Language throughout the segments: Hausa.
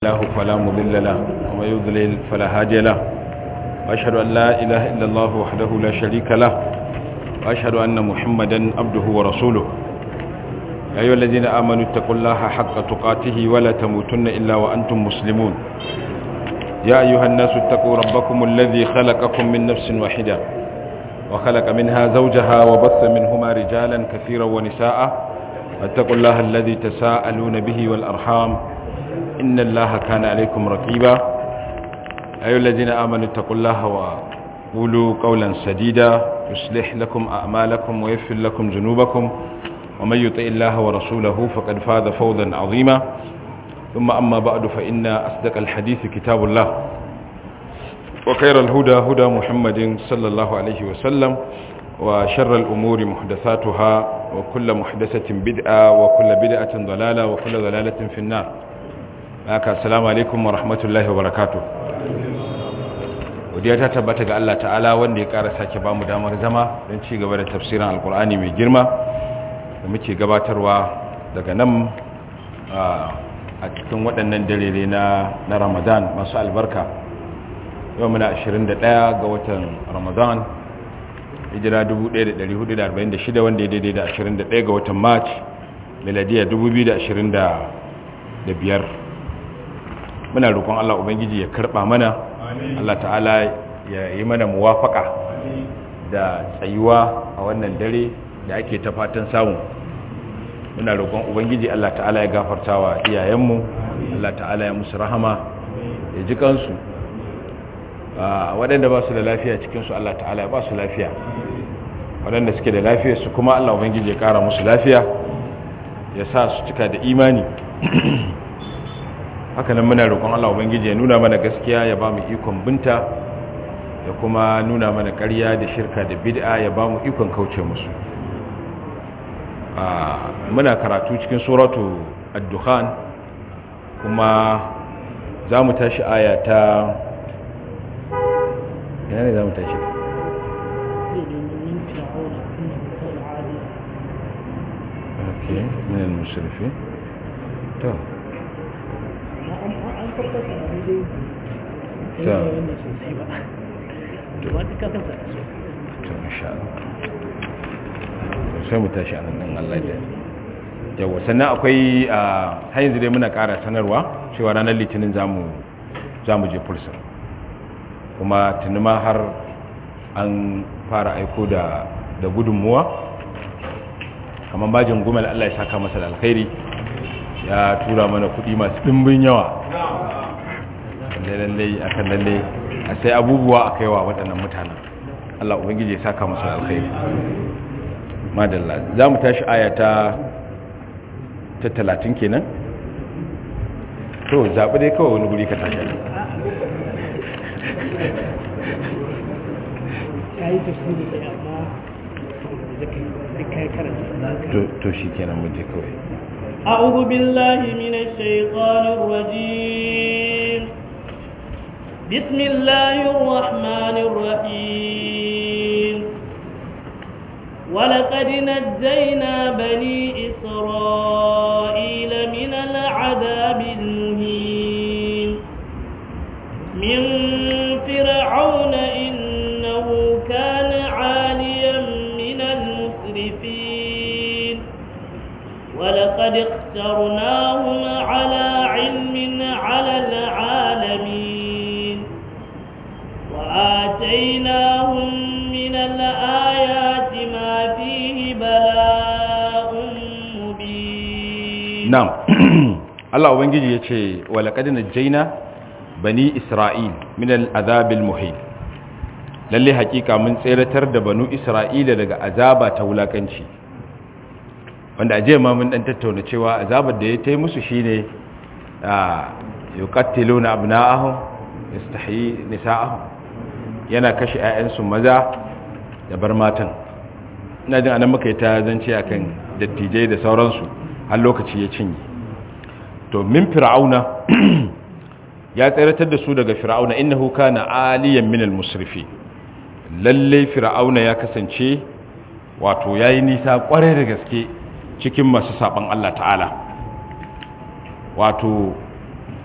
الله فلا مضل له ومن يضلل فلا هادي له وأشهد أن لا إله إلا الله وحده لا شريك له وأشهد أن محمدا عبده ورسوله يا أيها الذين آمنوا اتقوا الله حق تقاته ولا تموتن إلا وأنتم مسلمون يا أيها الناس اتقوا ربكم الذي خلقكم من نفس واحدة وخلق منها زوجها وبث منهما رجالا كثيرا ونساء واتقوا الله الذي تساءلون به والأرحام إن الله كان عليكم رقيبا أيها الذين آمنوا اتقوا الله وقولوا قولا سديدا يصلح لكم أعمالكم ويغفر لكم ذنوبكم ومن يطع الله ورسوله فقد فاز فوزا عظيما ثم أما بعد فإن أصدق الحديث كتاب الله وخير الهدى هدى محمد صلى الله عليه وسلم وشر الأمور محدثاتها وكل محدثة بدعة وكل بدعة ضلالة وكل ضلالة في النار السلام عليكم ورحمة الله وبركاته wadda ta tabbata ga Allah ta'ala wanda ya ƙara sake ba mu damar zama don ci gaba da tafsirin alkur'ani mai girma da muke gabatarwa daga nan a cikin waɗannan dalilai na ramadan masu albarka yau muna 21 ga watan ramadan hijira 1446 wanda ya daidai da 21 ga watan march miladiya 2025 muna roƙon allah ubangiji ya karɓa mana allah ta'ala ya yi mana muwafaka da tsayuwa a wannan dare da ake ta fatan samu muna roƙon ubangiji Allah ta'ala ya gafarta wa iyayenmu Allah ta'ala ya musu rahama ya ji kansu waɗanda ba su da lafiya cikinsu Allah ta'ala ya ba su lafiya waɗanda suke da lafiya su kuma Allah ubangiji ya ƙara musu lafiya ya sa su cika da imani hakanan muna roƙon Allah ubangiji ya nuna mana gaskiya ya ba mu ikon binta ya kuma nuna mana ƙarya da shirka da bid'a ya ba mu ikon kauce musu muna karatu cikin suratu ad-dukhan kuma za mu tashi aya ta yana ne za mu tashi ok minan musulfi to to insha Allah sai mu tashi a nan Allah da yawa sannan akwai a har yanzu dai muna ƙara sanarwa cewa ranar litinin za mu je fulsar kuma tuni ma har an fara aiko da da gudunmuwa kamar bajin gumal Allah ya saka masa da alkhairi ya tura mana kuɗi masu ɗimbin yawa lallai akan lallai a sai abubuwa a kaiwa waɗannan mutanen Allah ubangiji ya saka masa da alkhairi madalla za mu tashi aya ta ta talatin kenan to zaɓi dai kawai wani guri ka tashi to shi kenan mu je kawai أعوذ بالله من الشيطان الرجيم بسم الله الرحمن الرحيم ولقد نجينا بني إسرائيل من العذاب المهين من فرعون إنه كان عاليا من المسرفين ولقد اخترناهم على علم على العالمين وآتيناهم من الآيات ما فيه بلاء مبين نعم الله ubangiji yace walaqad najjayna bani isra'il min al'azab al-muhin lalle hakika mun tseratar da banu isra'ila daga azaba ta wulakanci wanda aje ma mun dan tattauna cewa azabar da ya tai musu shine yuqattiluna abna'ahum yastahyi nisa'ahum yana kashe 'ya'yansu maza da bar matan ina jin anan muka yi ta zance akan dattijai da sauransu har lokaci ya cinye to min fir'auna ya tseratar da su daga fir'auna innahu kana aliyan min al-musrifi lalle fir'auna ya kasance wato yayi nisa kware da gaske cikin masu saban Allah ta'ala wato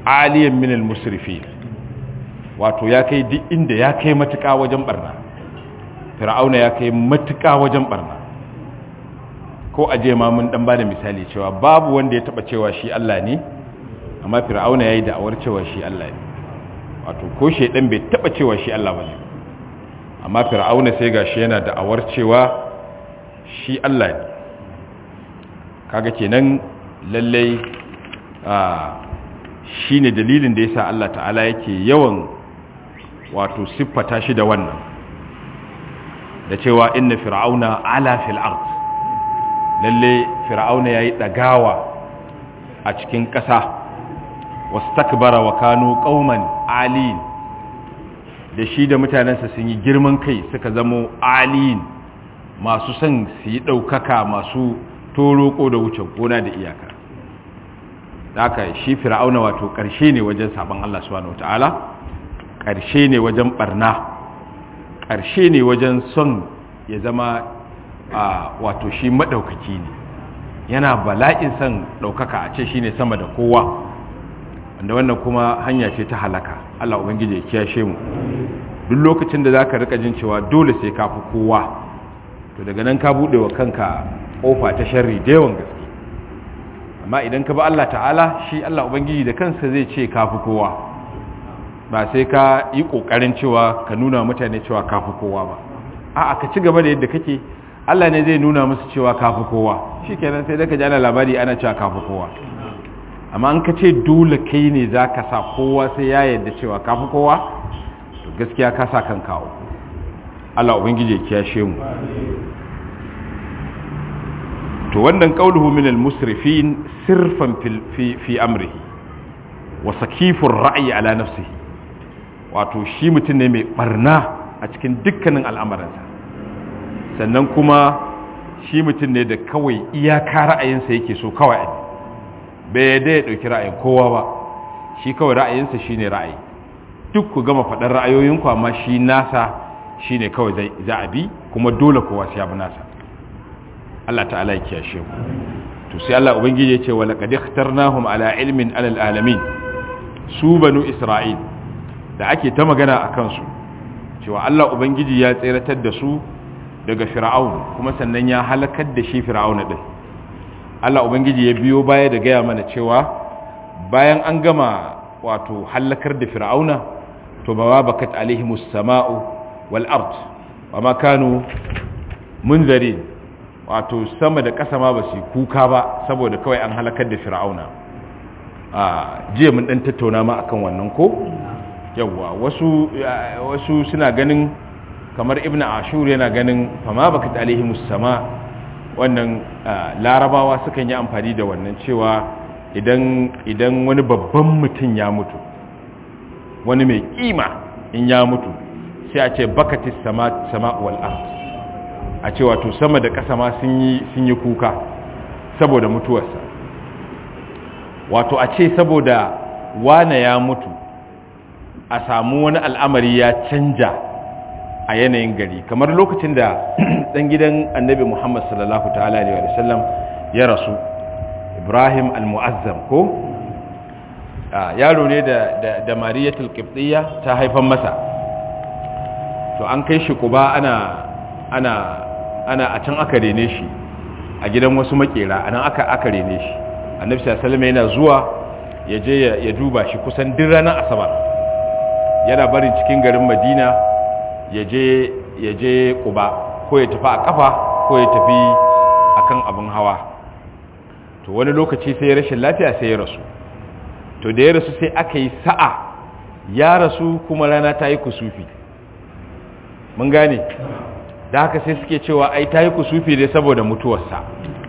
aliyan min al-musrifin wato ya kai duk inda ya kai matuƙa wajen barna fir'auna ya kai matuƙa wajen barna ko aje ma mun dan bada misali cewa babu wanda ya taba cewa shi Allah ne amma fir'auna yayi da'awar cewa shi Allah ne wato ko shedan bai taba cewa shi Allah bane amma fir'auna sai gashi yana da'awar cewa shi Allah ne kaga kenan lallai a shine dalilin da yasa Allah ta'ala yake yawan wato siffata shi da wannan da cewa inna fir'auna ala fil ard lalle fir'auna yayi dagawa a cikin ƙasa wastakbara wa kanu qauman alin da shi da mutanensa sun yi girman kai suka zamo alin masu son su yi ɗaukaka masu toroko da wuce gona da iyaka haka shi fir'auna wato ƙarshe ne wajen sabon Allah subhanahu wataala ƙarshe ne wajen barna ƙarshe ne wajen son ya zama wato shi maɗaukaki ne yana bala'in son ɗaukaka a ce shi ne sama da kowa wanda wannan kuma hanya ce ta halaka Allah ubangiji ya kiyashe mu duk lokacin da zaka rika jin cewa dole sai ka fi kowa to daga nan ka bude wa kanka kofa ta sharri da yawan gaske amma idan ka ba Allah ta'ala shi Allah ubangiji da kansa zai ce ka fi kowa ba sai ka yi kokarin cewa ka nuna mutane cewa ka fi kowa ba a'a ka ci gaba da yadda kake Allah ne zai nuna musu cewa ka fi kowa shikenan sai da ka ji ana labari ana cewa ka fi kowa amma an ka ce dole kai ne za ka sa kowa sai ya yadda cewa ka fi kowa to gaskiya ka sa kan kawo Allah ubangiji ya kiyashe mu to wannan qauluhu min al-musrifin sirfan fi fi amrihi wa sakifur ra'yi ala nafsihi wato shi mutum ne mai barna a cikin dukkanin al'amuransa sannan kuma shi mutum ne da kawai iyaka ra'ayinsa yake so kawai bai yadda ya ɗauki ra'ayin kowa ba shi kawai ra'ayinsa shi ne ra'ayi duk ku gama faɗar ra'ayoyinku amma shi nasa shi ne kawai za a bi kuma dole kowa sai abu nasa Allah ta'ala ya kiyashe ku to sai Allah ubangiji ya ce wa laqad ikhtarnahum ala ilmin alal alamin su banu isra'il da ake ta magana a kansu cewa Allah ubangiji ya tseratar da su daga fir'aun kuma sannan ya halakar da shi fir'aun din Allah ubangiji ya biyo baya da gaya mana cewa bayan an gama wato halakar da fir'auna to ba bakat alaihimus sama'u wal ard wa ma kanu munzarin wato sama da ƙasa ma ba su kuka ba saboda kawai an halakar da fir'auna a jiya mun dan tattauna ma akan wannan ko yawwa wasu wasu suna ganin kamar ibnu ashur yana ganin fama bakat alaihimus sama wannan larabawa sukan yi amfani da wannan cewa idan idan wani babban mutum ya mutu wani mai kima in ya mutu sai a ce bakatis sama sama wal ard a ce wato sama da ƙasa ma sun yi sun yi kuka saboda mutuwarsa wato a ce saboda wane ya mutu a samu wani al'amari ya canja a yanayin gari kamar lokacin da ɗan gidan annabi muhammad sallallahu ta'ala alaihi wa sallam ya rasu ibrahim al-mu'azzam ko yaro ne da da mariyatul qibtiyya ta haifan masa to an kai shi kuba ana ana ana a can aka rene shi a gidan wasu makera anan aka aka rene shi annabi sallallahu alaihi yana zuwa ya je ya duba shi kusan duk ranar asabar yana barin cikin garin madina ya je ya je kuba ko ya tafi a kafa ko ya tafi akan abin hawa to wani lokaci sai ya rashin lafiya sai ya rasu to da ya rasu sai aka yi sa'a ya rasu kuma rana ta yi kusufi mun gane da haka sai suke cewa ai ta yi kusufi ne saboda mutuwarsa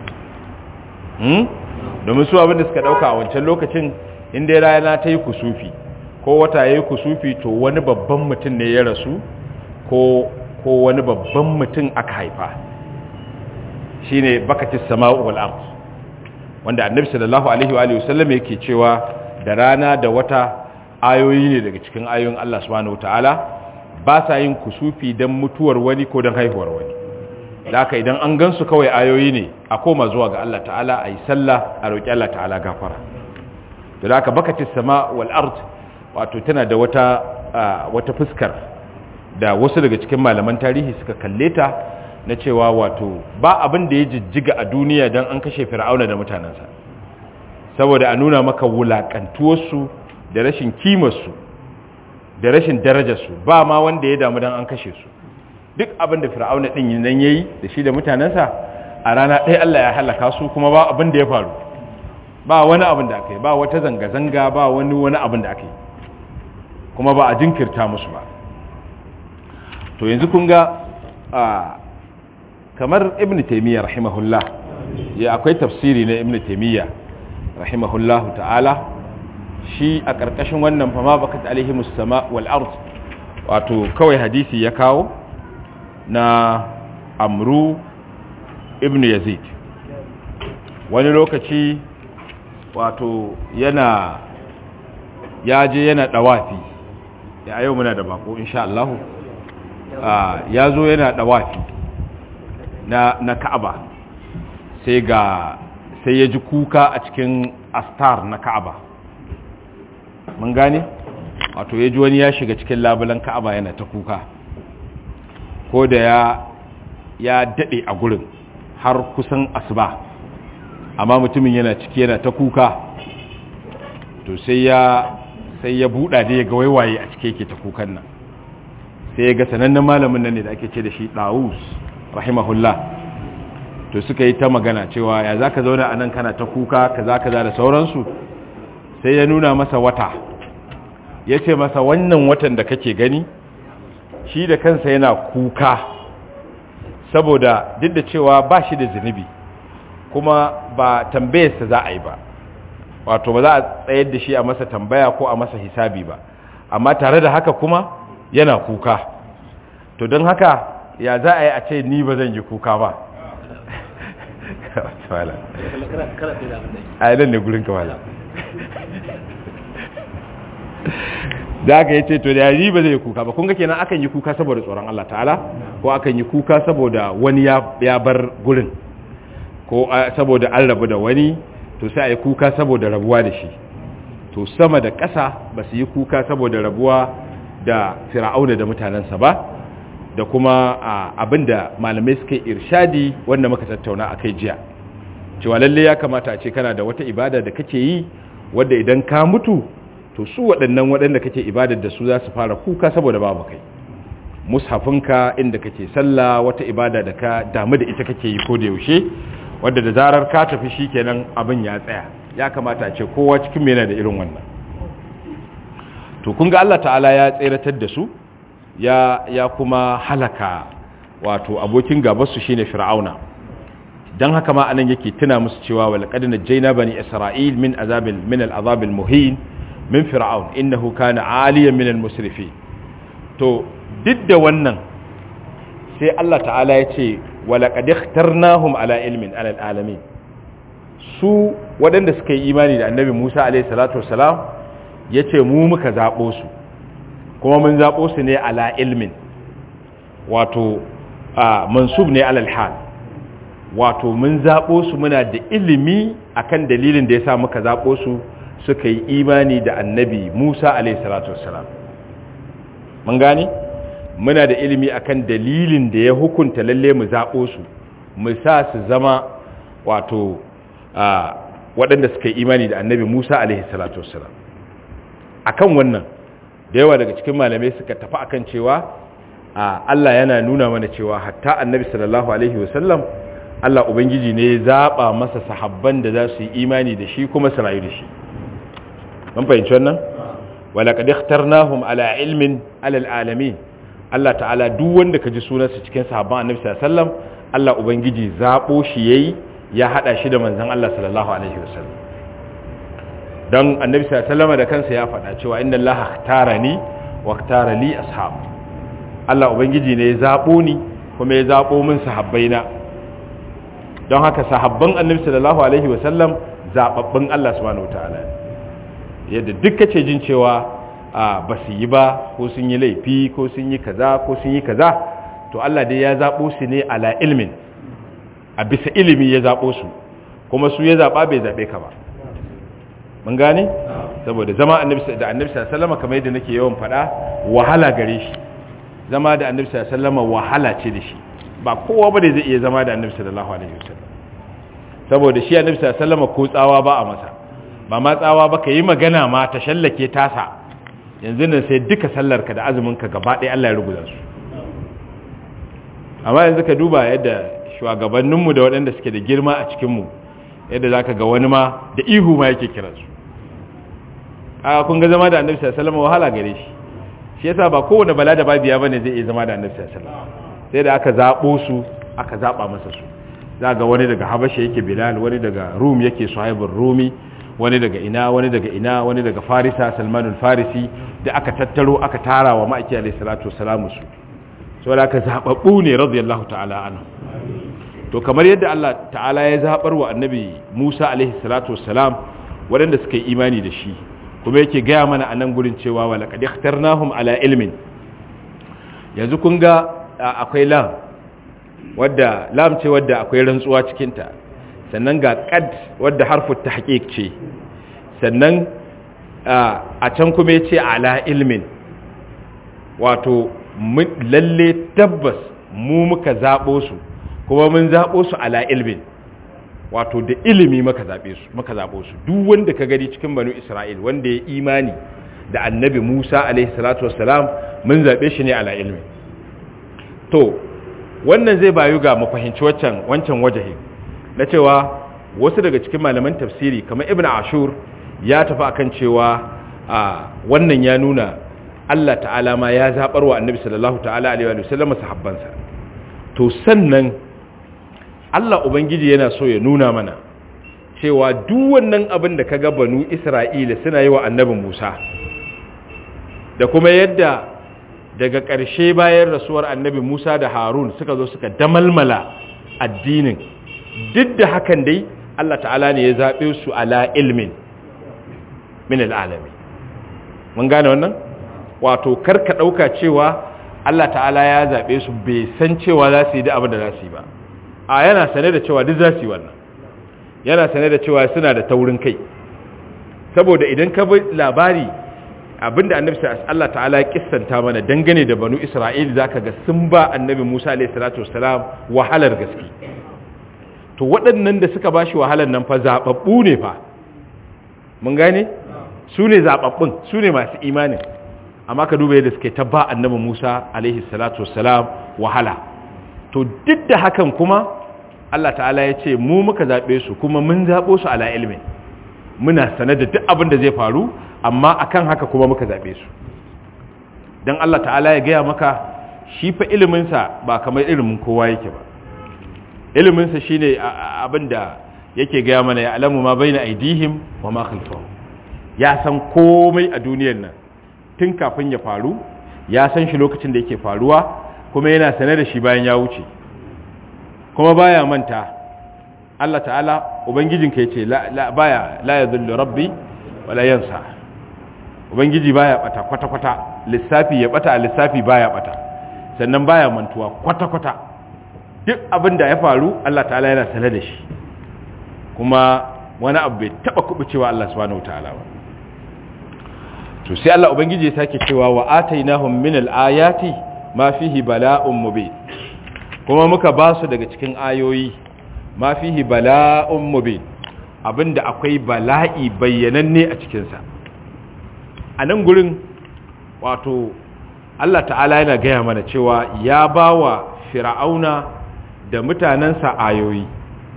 domin su abinda suka dauka a wancan lokacin inda rana ta yi kusufi ko wata ya yi kusufi to wani babban mutum ne ya rasu ko ko wani babban mutum aka haifa shine bakatis sama'u wal ard wanda annabi sallallahu alaihi wa alihi wasallam yake cewa da rana da wata ayoyi ne daga cikin ayoyin Allah subhanahu wataala ba sa yin kusufi dan mutuwar wani ko dan haihuwar wani da haka idan an gansu kawai ayoyi ne a koma zuwa ga Allah ta'ala a yi sallah a roƙi Allah ta'ala gafara da haka bakatis sama wal ard wato tana da wata wata fuskar da wasu daga cikin malaman tarihi suka kalle ta na cewa wato ba abin da ya jijjiga a duniya don an kashe fir'auna da mutanensa saboda a nuna maka wulakantuwarsu da rashin kimarsu da rashin darajarsu ba ma wanda ya damu don an kashe su duk abin da fir'auna ɗin nan ya yi da shi da mutanensa a rana ɗaya Allah ya halaka su kuma ba abin da ya faru ba wani abin da aka yi ba wata zanga-zanga ba wani wani abin da aka yi kuma ba a jinkirta musu ba to yanzu kun ga kamar ibn taimiyya rahimahullah ya akwai tafsiri na ibn taimiyya rahimahullahu ta'ala shi a ƙarƙashin wannan fama bakat alaihimus sama wal ard wato kawai hadisi ya kawo na amru ibn yazid wani lokaci wato yana ya je yana dawafi ya yau muna da bako insha Allah ya zo yana dawafi na na Ka'aba sai ga sai ya ji kuka a cikin astar na Ka'aba mun gane wato ya ji wani ya shiga cikin labulan Ka'aba yana ta kuka ko da ya ya dade a gurin har kusan asuba amma mutumin yana ciki yana ta kuka to sai ya sai ya buɗa da ya ga waiwaye a cike yake ta kukan nan sai ya ga sanannen malamin nan ne da ake ce da shi ɗawus rahimahullah to suka yi ta magana cewa ya za ka zauna a nan kana ta kuka kaza kaza da sauransu sai ya nuna masa wata ya ce masa wannan watan da kake gani shi da kansa yana kuka saboda duk da cewa ba shi da zunubi kuma ba tambayarsa za a yi ba wato ba za a tsayar da shi a masa tambaya ko a masa hisabi ba amma tare da haka kuma yana kuka to don haka ya za a yi a ce ni ba zan yi kuka ba a yi ne gurin kamala da aka yi ce to da yi ba zai yi kuka ba kun ga kenan akan yi kuka saboda tsoron Allah ta'ala ko akan yi kuka saboda wani ya bar gurin ko saboda an rabu da wani to sai a yi kuka saboda rabuwa da shi to sama da ƙasa ba su yi kuka saboda rabuwa da fir'auna da mutanensa ba da kuma abinda malamai suka irshadi wanda muka tattauna a kai jiya cewa lalle ya kamata a ce kana da wata ibada da kake yi wadda idan ka mutu to su waɗannan waɗanda kake ibadar da su za su fara kuka saboda babu kai mushafinka inda kake sallah wata ibada da ka damu da ita kake yi ko da yaushe wadda da zarar ka tafi shi kenan abin ya tsaya ya kamata a ce kowa cikin yana da irin wannan to kun ga Allah ta'ala ya tseratar da su ya ya kuma halaka wato abokin gabar su shine fir'auna dan haka ma anan yake tuna musu cewa wal qad najayna bani isra'il min azabil min al azabil muhin min fir'aun innahu kana aliyan min al musrifin to duk da wannan sai Allah ta'ala ya ce walaƙad ikhtarnahum ala ilmin alal alamin su waɗanda suka yi imani da annabi Musa alaihi salatu wassalam yace mu muka zabo su kuma mun zabo su ne ala ilmin wato mansub ne alal hal wato mun zabo su muna da ilimi akan dalilin da yasa muka zabo su suka yi imani da annabi Musa alaihi salatu wassalam mun gane muna da ilimi akan dalilin da ya hukunta lalle mu zaɓo su mu sa su zama wato waɗanda suka yi imani da annabi musa alaihi salatu wassalam akan wannan da yawa daga cikin malamai suka tafi akan cewa Allah yana nuna mana cewa hatta annabi sallallahu alaihi wasallam Allah ubangiji ne ya zaɓa masa sahabban da za su yi imani da shi kuma su rayu da shi mun fahimci wannan walaƙad ikhtarnahum ala ilmin alal alamin Allah ta'ala duk wanda ka ji sunansa cikin sahabban annabi sallallahu alaihi wasallam Allah ubangiji zabo shi yayi ya hada shi da manzon Allah sallallahu alaihi wasallam dan annabi sallallahu alaihi wasallam da kansa ya faɗa cewa inna Allah ikhtarani wa ikhtara li ashab Allah ubangiji ne ya zabo ni kuma ya zabo min sahabbaina don haka sahabban annabi sallallahu alaihi wasallam zababbin Allah subhanahu wataala yadda duk kace jin cewa ba su yi ba ko sun yi laifi ko sun yi kaza ko sun yi kaza to Allah dai ya zaɓo su ne ala ilmin a bisa ilimi ya zaɓo su kuma su ya zaɓa bai zaɓe ka ba mun gane saboda zama annabi da annabi sallallahu kamar yadda nake yawan faɗa wahala gare shi zama da annabi sallallahu wahala ce da shi ba kowa bane zai iya zama da annabi sallallahu alaihi wasallam saboda shi annabi sallallahu ko tsawa ba a masa ba ma tsawa ba ka yi magana ma ta shallake tasa yanzu nan sai duka sallarka da azuminka gaba ɗaya Allah ya rubuta su amma yanzu ka duba yadda shugabanninmu da waɗanda suke da girma a cikinmu yadda za ka ga wani ma da ihu ma yake kiransu a kun ga zama da annabi sallallahu wahala gare shi shi yasa ba kowane bala da babiya bane zai iya zama da annabi sallallahu sai da aka zabo su aka zaba masa su za ga wani daga habasha yake bilal wani daga rum yake suhaibur rumi wani daga ina wani daga ina wani daga farisa salmanul farisi da aka tattaro aka tara wa ma'aiki alayhi salatu wassalamu su saboda aka zababbu ne radiyallahu ta'ala anhu to kamar yadda Allah ta'ala ya zabar wa annabi Musa alaihi salatu wassalam waɗanda suka yi imani da shi kuma yake gaya mana a nan gurin cewa wa laqad ikhtarnahum ala ilmin yanzu kun ga akwai lam wadda lam ce wadda akwai rantsuwa cikin ta sannan ga qad wadda harfu tahqiq ce sannan a can kuma yace ala ilmin wato lalle tabbas mu muka zabo su kuma mun zabo su ala ilmin wato da ilimi maka zabe su maka zabo su duk wanda ka gani cikin banu Isra'il wanda ya imani da annabi Musa alaihi salatu wassalam mun zabe shi ne ala ilmi to wannan zai bayu ga mu fahimci wancan wancan wajahi na cewa wasu daga cikin malaman tafsiri kamar Ibn Ashur ya tafi akan cewa wannan ya nuna Allah ta'ala ma ya zabar wa annabi sallallahu ta'ala alaihi wa sallam sahabbansa to sannan Allah Ubangiji yana so ya nuna mana cewa duk wannan abin da kaga banu Isra'ila suna yi wa annabin Musa da kuma yadda daga ƙarshe bayan rasuwar annabi Musa da Harun suka zo suka damalmala addinin duk da hakan dai Allah ta'ala ne ya zaɓe su ala ilmin min al'alami mun gane wannan wato karka ɗauka cewa Allah ta'ala ya zaɓe su bai san cewa za su yi da abin da za su yi ba a yana sane da cewa duk za su yi wannan yana sane da cewa suna da taurin kai saboda idan ka bi labari abinda annabi Allah ta'ala ya kissanta mana dangane da banu Isra'il zaka ga sun ba annabi Musa alayhi salatu wassalam wahalar gaske to waɗannan da suka bashi wahalar nan fa zababbu ne fa mun gane su ne zababbun su ne masu imanin amma ka duba yadda suke ta ba annabi Musa alaihi salatu wassalam wahala to duk da hakan kuma Allah ta'ala ya ce mu muka zaɓe su kuma mun zaɓo su ala ilmin muna sane da duk abin da zai faru amma akan haka kuma muka zaɓe su don Allah ta'ala ya gaya maka shi fa iliminsa ba kamar ilimin kowa yake ba iliminsa shi ne abin da yake gaya mana ya alamu ma bai na aidihim wa ma khalfahum ya san komai a duniyar nan tun kafin ya faru ya san shi lokacin da yake faruwa kuma yana sane da shi bayan ya wuce kuma baya manta Allah ta'ala ubangijinka yace la baya la yadhillu rabbi wala yansa ubangiji baya bata kwata kwata lissafi ya bata lissafi baya bata sannan baya mantuwa kwata kwata duk abin da ya faru Allah ta'ala yana sane da shi kuma wani abu bai taba kubucewa Allah subhanahu wataala ba to sai Allah ubangiji ya sake cewa wa atainahum min al-ayati ma fihi bala'un mubin kuma muka ba su daga cikin ayoyi ma fihi bala'un mubin abinda akwai bala'i bayyananne a cikinsa a nan gurin wato Allah ta'ala yana gaya mana cewa ya ba wa fir'auna da mutanensa ayoyi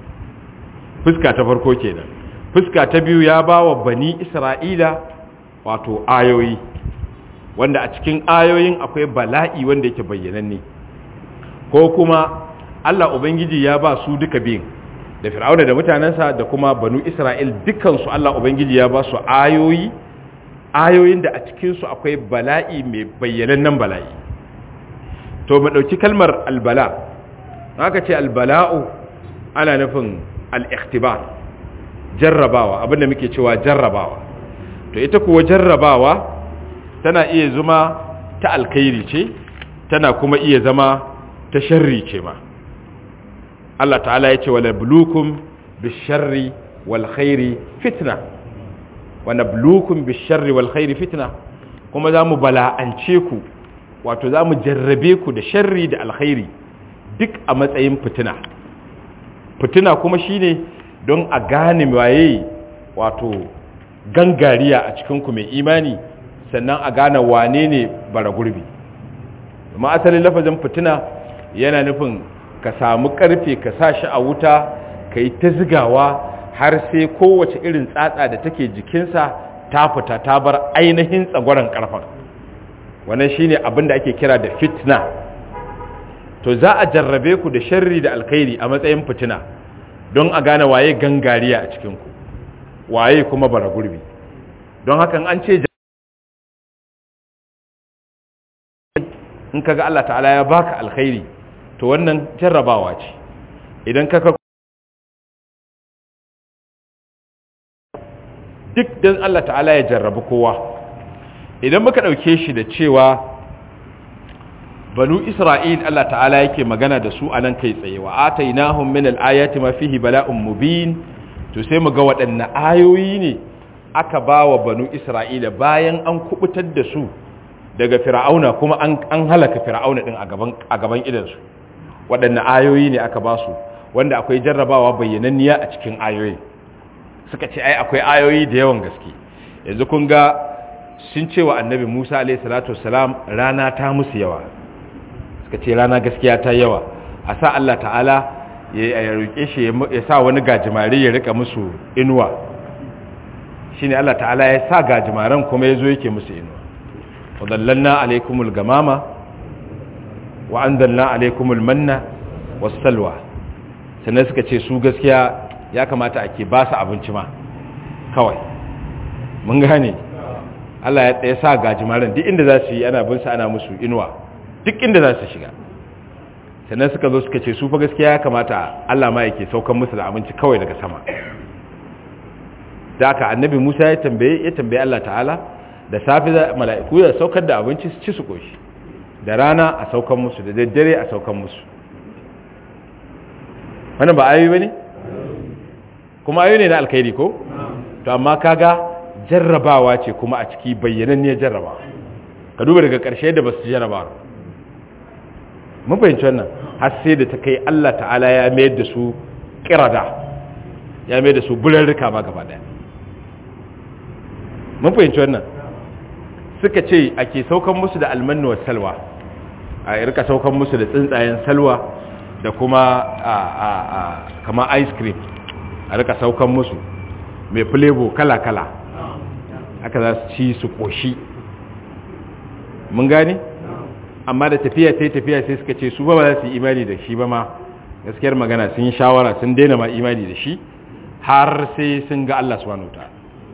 fuska ta farko kenan fuska ta biyu ya ba wa bani isra'ila wato ayoyi wanda a cikin ayoyin akwai bala'i wanda yake bayyananne ko kuma Allah Ubangiji ya ba su duka biyun da fir'auna da mutanensa da kuma banu Isra'il dukansu Allah Ubangiji ya ba su ayoyi ayoyin da a cikinsu akwai bala'i mai bayyanannen bala'i to mu ɗauki kalmar albala haka ce albala'u ana nufin al'iktibar jarrabawa abinda muke cewa jarrabawa to ita kuwa jarrabawa tana iya zama ta alkhairi ce tana kuma iya zama ta sharri ce ma Allah ta'ala ya ce wala bulukum bisharri wal khairi fitna wa nabluukum bish-sharri wal khairi fitna kuma zamu bala'ance ku wato zamu jarrabe ku da sharri da alkhairi duk a matsayin fitina fitina kuma shine don a gane waye wato gangariya a cikin ku mai imani sannan a gane wane ne bara gurbi amma asalin lafazin fitina yana nufin ka samu karfe ka sa shi a wuta ka yi ta zigawa har sai kowace irin tsatsa da take jikinsa ta fita ta bar ainihin tsagwaron karfan wannan shine abin da ake kira da fitna to za a jarrabe ku da sharri da alkhairi a matsayin fitina don a gane waye gangariya a cikinku waye kuma bara gurbi don hakan an ce in kaga Allah ta'ala ya baka alkhairi to wannan jarrabawa ce idan kaka duk dan Allah ta'ala ya jarrabi kowa idan muka dauke shi da cewa banu isra'il Allah ta'ala yake magana da su anan kai tsaye wa atainahum min al-ayati ma fihi bala'un mubin to sai mu ga waɗanne ayoyi ne aka bawa banu isra'ila bayan an kubutar da su daga fir'auna kuma an halaka fir'auna din a gaban a gaban idansu waɗanne ayoyi ne aka ba su wanda akwai jarrabawa bayyananniya a cikin ayoyi suka ce ai akwai ayoyi da yawan gaske yanzu kun ga sun ce wa annabi Musa alayhi salatu wassalam rana ta musu yawa suka ce rana gaskiya ta yawa a sa Allah ta'ala ya roke shi ya sa wani gajimare ya rika musu inuwa shine Allah ta'ala ya sa gajimaran kuma yazo yake musu inuwa وظللنا عليكم الغمامة وأنزلنا عليكم المنة والسلوى sannan suka ce su gaskiya ya kamata ake ba su abinci ma kawai mun gane Allah ya sa gajimaran duk inda za su yi ana bin su ana musu inuwa duk inda za su shiga sannan suka zo suka ce su fa gaskiya ya kamata Allah ma yake saukan musu da abinci kawai daga sama da aka annabi Musa ya tambaye ya tambaye Allah ta'ala da safi mala'iku da saukar da abinci su ci su koshi da rana a saukan musu da daddare a saukan musu wannan ba ayoyi bane kuma ayoyi ne na alkhairi ko to amma kaga jarrabawa ce kuma a ciki bayyananniyar jarrabawa ka duba daga ƙarshe da basu jarraba mun fahimci wannan har sai da ta kai Allah ta'ala ya mayar da su kirada ya mayar da su bularrika ma gaba daya mun fahimci wannan suka ce ake saukan musu da almannu wa salwa a rika saukan musu da tsuntsayen salwa da kuma a kama ice cream a rika saukan musu mai flavor kala-kala aka za su ci su koshi mun gane amma da tafiya sai tafiya sai suka ce su ba za su yi imani da shi ba ma gaskiyar magana sun yi shawara sun daina ma imani da shi har sai sun ga Allah subhanahu ta'ala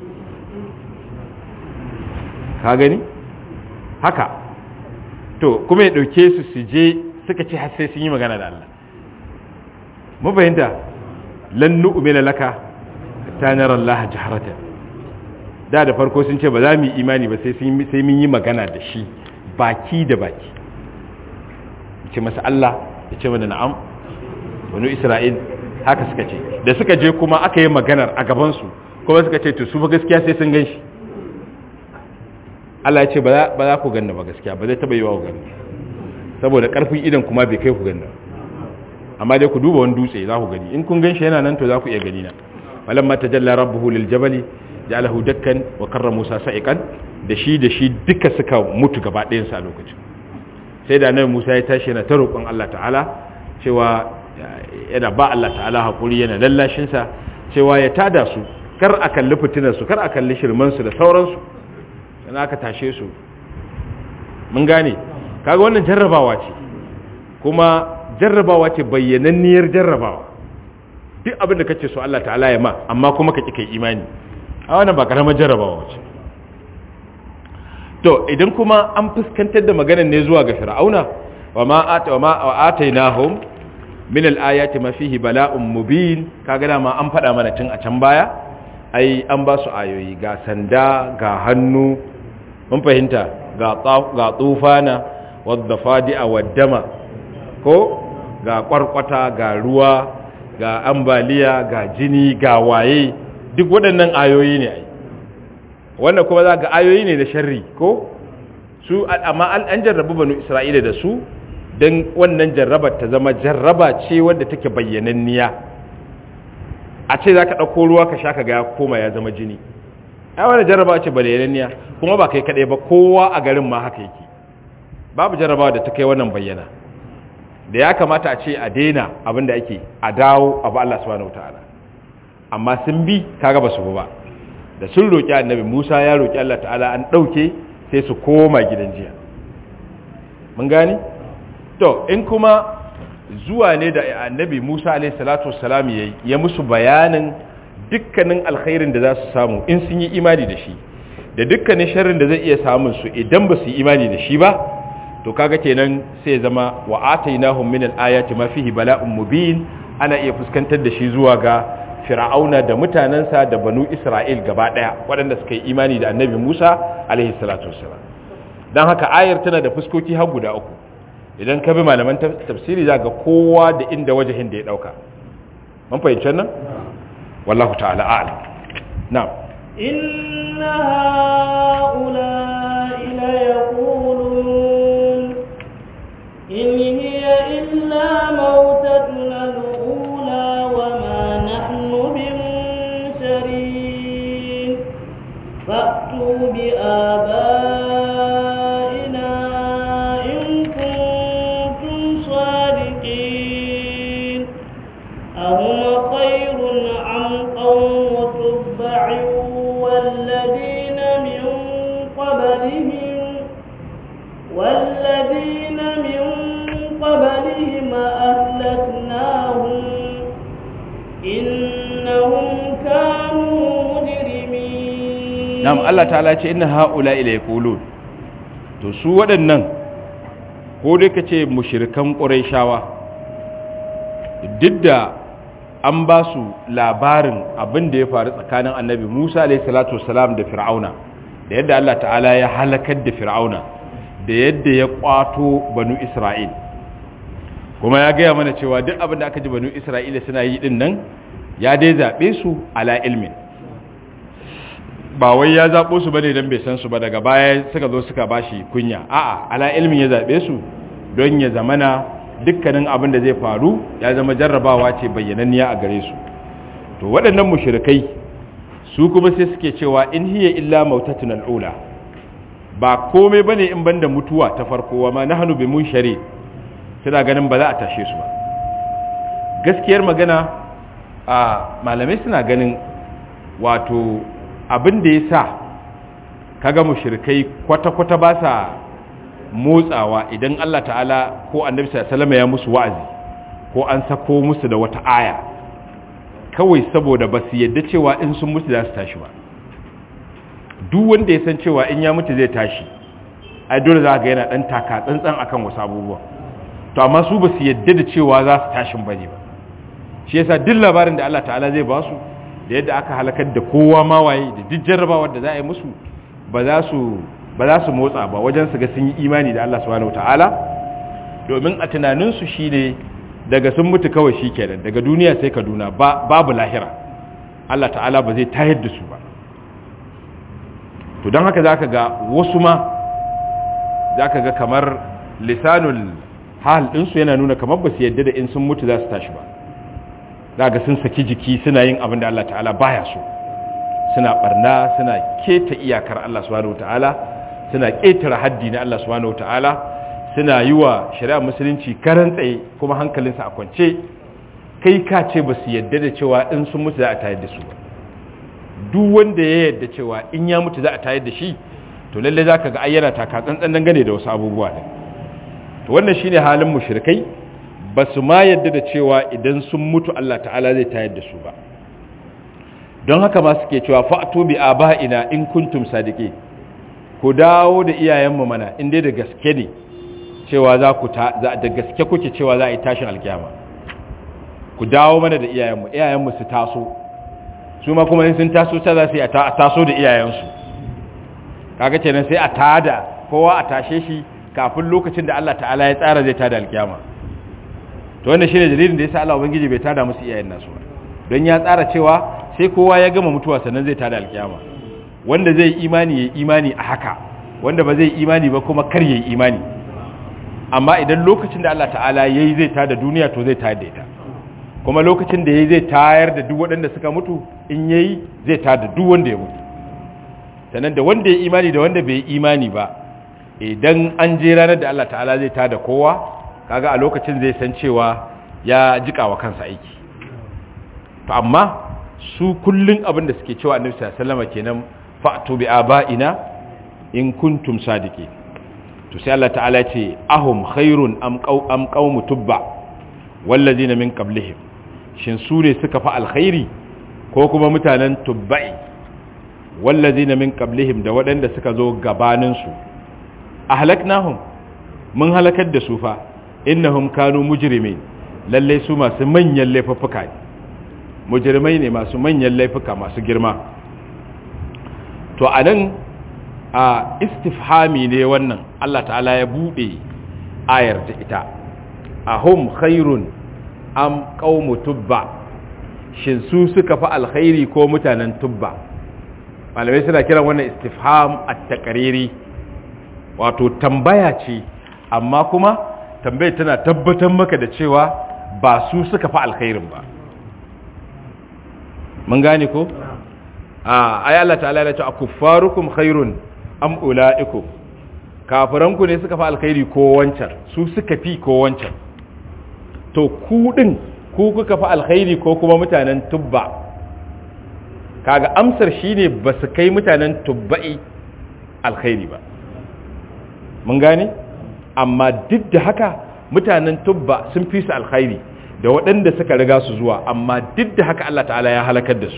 ka gani haka to kuma ya dauke su su je suka ce har sai sun yi magana da Allah mu fahimta lan nu'mina laka ta nara Allah jaharatan da da farko sun ce ba za mu yi imani ba sai sai mun yi magana da shi baki da baki ce masa Allah ya ce mana na'am wani Isra'il haka suka ce da suka je kuma aka yi maganar a gaban su kuma suka ce to su ba gaskiya sai sun gan shi Allah ya ce ba za ku ganna ba gaskiya ba zai taba yi wa ku ganna saboda karfin idan kuma bai kai ku ganna amma dai ku duba wani dutse za ku gani in kun gan shi yana nan to za ku iya gani na walamma tajalla rabbuhu lil jabali ja'alahu dakkan wa karra Musa sa'iqan da shi da shi duka suka mutu gaba ɗayan sa a lokacin sai da nan Musa ya tashi yana ta roƙon Allah ta'ala cewa yana ba Allah ta'ala hakuri yana lallashin sa cewa ya tada su kar a kalli fitinar su kar a kalli shirman su da sauransu yana aka tashe su mun gane kaga wannan jarrabawa ce kuma jarrabawa ce bayyananniyar jarrabawa duk abin da kace so Allah ta'ala ya ma amma kuma ka kai imani a wannan ba karamar jarrabawa ce to idan kuma an fuskantar da maganar ne zuwa ga fir'auna wa ma ata wa ma atainahum min al-ayati ma fihi bala'un mubin kaga dama an faɗa mana tun a can baya ai an ba su ayoyi ga sanda ga hannu mun fahimta ga ga tufana wadda fadi'a waddama ko ga kwarkwata ga ruwa ga ambaliya ga jini ga waye duk waɗannan ayoyi ne ai wannan kuma za ga ayoyi ne na sharri ko su amma an jarrabu banu isra'ila da su don wannan jarrabar ta zama jarraba ce wadda take bayyananniya a ce za ka ɗauko ruwa ka sha ka ga ya koma ya zama jini ai wani jarraba ce bayyananniya kuma ba kai kaɗai ba kowa a garin ma haka yake babu jarrabawa da ta kai wannan bayyana da ya kamata a ce a daina abin da ake a dawo abu Allah subhanahu wataala amma sun bi kaga ba su ba da sun roƙi annabi Musa ya roƙi Allah ta'ala an ɗauke sai su koma gidan jiya mun gani to in kuma zuwa ne da annabi Musa alaihi salatu wassalam yayi ya musu bayanin dukkanin alkhairin da za su samu in sun yi imani da shi da dukkanin sharrin da zai iya samun su idan ba su yi imani da shi ba to kaga kenan sai zama wa atainahum min al-ayati ma fihi bala'un mubin ana iya fuskantar da shi zuwa ga fir'auna da mutanansa da banu isra'il gaba daya waɗanda suka yi imani da annabi Musa alaihi salatu wassalam dan haka ayar tana da fuskoki har guda uku idan ka bi malaman tafsiri zaka kowa da inda wajahin da ya dauka mun fahimci nan wallahu ta'ala a'lam na'am inna ha'ula'i la yaqulun in hiya illa mautatuna al-ula wa ma nahnu bimunsarin fa'tu bi abaina in kuntum sadiqin ahum khayrun am qawm tub'a والذين من قبلهم والذين من قبلهم أهلكناهم إنهم كانوا مجرمين نعم الله تعالى إن هؤلاء لا يقولون to su waɗannan ko dai ka ce mushirikan ƙuraishawa duk da an ba su labarin abin da ya faru tsakanin annabi musa alaihissalatu wasalam da fir'auna da yadda allah ta'ala ya halakar da fir'auna da yadda ya kwato banu isra'il kuma ya gaya mana cewa duk abin da aka ji banu isra'ila suna yi din nan ya dai zaɓe su ala ilmin ba wai ya zaɓo su bane don bai san su ba daga baya suka zo suka bashi kunya a'a ala ilmin ya zaɓe su don ya zamana dukkanin abin da zai faru ya zama jarrabawa ce bayyananniya a gare su to waɗannan mushrikai su kuma sai suke cewa in hiya illa mautatun al'ula ba komai bane in banda mutuwa ta farko wa ma nahnu bi munshari suna ganin ba za a tashe su ba gaskiyar magana a malamai suna ganin wato abin da yasa kaga mushrikai kwata-kwata ba sa motsawa idan Allah ta'ala ko annabi sallallahu ya musu wa'azi ko an sako musu da wata aya kawai saboda ba su yadda cewa in sun mutu za su tashi ba duk wanda ya san cewa in ya mutu zai tashi ai dole za ga yana dan taka tsantsan akan wasu abubuwa to amma su ba su yadda da cewa za su tashin bane ba shi yasa duk labarin da Allah ta'ala zai ba su da yadda aka halakar da kowa ma waye da duk jarrabawar da za a yi musu ba za su ba za su motsa ba wajen su ga sun yi imani da Allah subhanahu wataala domin a tunaninsu shine daga sun mutu kawai shikenan daga duniya sai kaduna ba babu lahira Allah ta'ala ba zai tayar da su ba to don haka zaka ga wasu ma zaka ga kamar lisanul hal ɗinsu yana nuna kamar ba su yadda da in sun mutu za su tashi ba za ga sun saki jiki suna yin abin da Allah ta'ala baya so suna barna suna keta iyakar Allah subhanahu wataala suna ƙetare haddi na Allah subhanahu ta'ala suna yi wa shari'a musulunci karan tsaye kuma hankalinsa a kwance kai ka ce ba su yadda da cewa in sun mutu za a tayar da su ba duk wanda ya yadda cewa in ya mutu za a tayar da shi to lalle za ka ga ayyana taka tsantsan dangane da wasu abubuwa ne to wannan shine halin mushrikai ba su ma yadda da cewa idan sun mutu Allah ta'ala zai tayar da su ba don haka ma suke cewa fa'tu bi aba'ina in kuntum sadiqin ku dawo da iyayenmu mana in dai da gaske ne cewa za ku ta da gaske kuke cewa za a yi tashin alkiyama ku dawo mana da iyayenmu iyayenmu su taso su ma kuma in sun taso ta za su yi a taso da iyayensu kaga kenan sai a tada kowa a tashe shi kafin lokacin da Allah ta'ala ya tsara zai tada alkiyama to wannan shine dalilin da yasa Allah ubangiji bai tada musu iyayen nasu ba don ya tsara cewa sai kowa ya gama mutuwa sannan zai tada alkiyama wanda zai imani ya imani a haka wanda ba zai imani ba kuma kar ya imani amma idan lokacin da Allah ta'ala ya yi zai tada duniya to zai tayar da ita kuma lokacin da ya yi zai tayar da duk waɗanda suka mutu in ya yi zai tada duk wanda ya mutu sannan da wanda ya imani da wanda bai imani ba idan an je ranar da Allah ta'ala zai tada kowa kaga a lokacin zai san cewa ya jika wa kansa aiki to amma su kullun abin da suke cewa annabi sallallahu alaihi wasallam kenan fa'tu bi aba'ina in kuntum sadiqin to sai Allah ta'ala ce ahum khairun am qaw am qawmu tubba wallazina min qablihim shin su ne suka fa alkhairi ko kuma mutanen tubba'i wallazina min qablihim da waɗanda suka zo gabanin su ahlaknahum mun halakar da su fa innahum kanu mujrimin lalle su masu manyan laifuffuka ne mujrimai ne masu manyan laifuka masu girma to anan a istifhami ne wannan Allah ta'ala ya bude ayar da ita ahum khairun am qaumu tubba shin su suka fa alkhairi ko mutanen tubba malamai suna kiran wannan istifham at-taqriri wato tambaya ce amma kuma tambayar tana tabbatar maka da cewa ba su suka fa alkhairin ba mun gane ko a ayi Allah ta'ala ya ce akuffarukum khairun am ulaikum kafiranku ne suka fa alkhairi ko wancan su suka fi ko wancan to ku din ku kuka fa alkhairi ko kuma mutanen tubba kaga amsar shine ba su kai mutanen tubba'i alkhairi ba mun gane amma duk da haka mutanen tubba sun fi su alkhairi da waɗanda suka riga su zuwa amma duk da haka Allah ta'ala ya halakar da su